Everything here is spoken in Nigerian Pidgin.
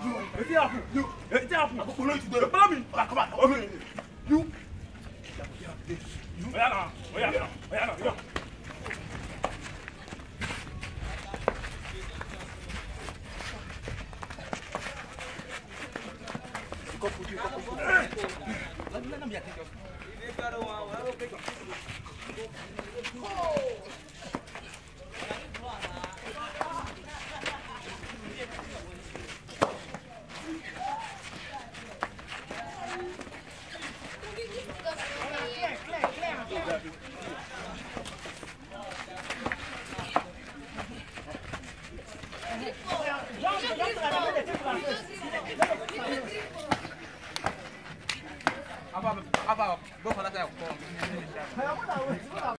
Wetin happen? Wetin happen? Akoko no you dey. Follow me. Come back, come back. You. Oya na, oya na, oya na, oya. Let me, let me, I take your.